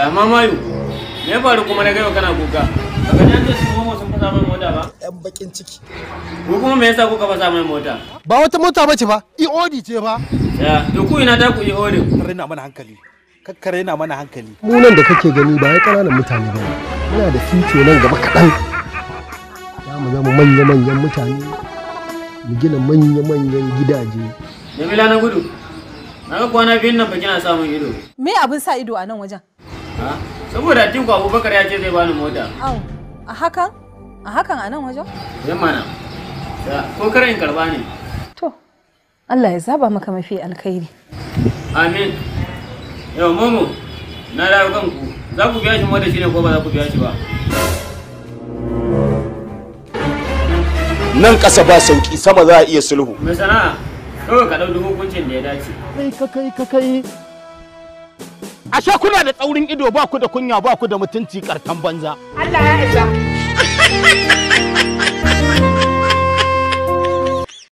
Ya mamayu, me ya faru kuma na gaiwa kana kuka? Baka ji an ce su momo sun fasa mai mota ba? yan bakin ciki Ko kuma me yasa kuka fasa mai mota? ba wata mota bace ba iodi ce ba Ya, to ku ina ta ku yi odin. raina mana hankali kakkare na mana hankali mu nan da kake gani ba ya ƙananan mutane ba muna da fito nan gaba kaɗan za mu zama manya-manyan mutane mu gina manya-manyan gidaje Jamila na gudu. Na ga kwana biyun nan ba kina samun ido. Me abin sa ido a nan wajen? Ha? Saboda Atiku Abubakar ya ce zai bani mota. Au, a hakan? A hakan a nan wajen? Yan mana. Ya, ko kar in karba ne. To, Allah ya zaba maka mafi alkhairi. Amin. Yau momo, na dawo kanku. Za ku biya shi mota shi ne ko ba za ku biya shi ba? nan ƙasa ba sauki sama za a iya sulhu Mai sana'a, kawai ka ɗau duk hukuncin da ya dace. kai ka kai ka kai ashe kuna da tsaurin ido ba ku da kunya ba ku da mutunci kartan banza Allah ya isa.